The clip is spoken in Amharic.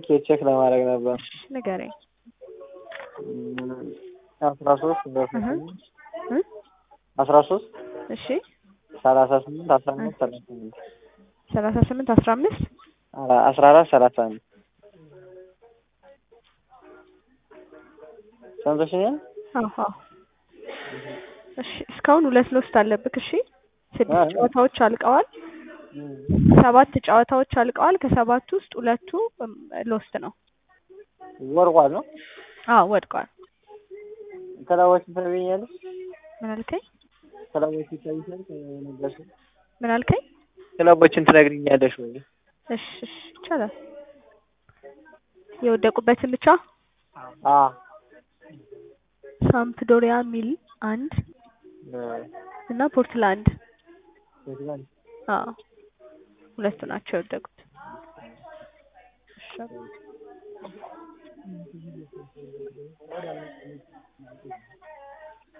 ትኬት ቼክ ለማድረግ ነበር። ንገረኝ። አስራ ሶስት እህ እ አስራ ሶስት እሺ ሰላሳ ስምንት አስራ አምስት ሰላሳ ስምንት ሰላሳ ስምንት አስራ አምስት አስራ አራት ሰላሳ አንድ ሰምተሽኛል? አዎ አዎ። እሺ እስካሁን ሁለት ሎስት አለብክ። እሺ ስድስት አይ። ጨዋታዎች አልቀዋል። ሰባት ጨዋታዎች አልቀዋል። ከሰባቱ ውስጥ ሁለቱ እም፣ ሎስት ነው። ወርቋል ነው አዎ ወድቀዋል። ክለቦችን ታገኛለሽ? ምን አልከኝ? ክለቦችን ይታይሻል? ከነገርሽ ምን አልከኝ? ክለቦችን ትነግሪኛለሽ ወይ? እሺ እሺ ይቻላል። የወደቁበትን ብቻ አ ሳምፕዶሪያ ሚል አንድ እና ፖርትላንድ አዎ ሁለቱ ናቸው የወደቁት። እሺ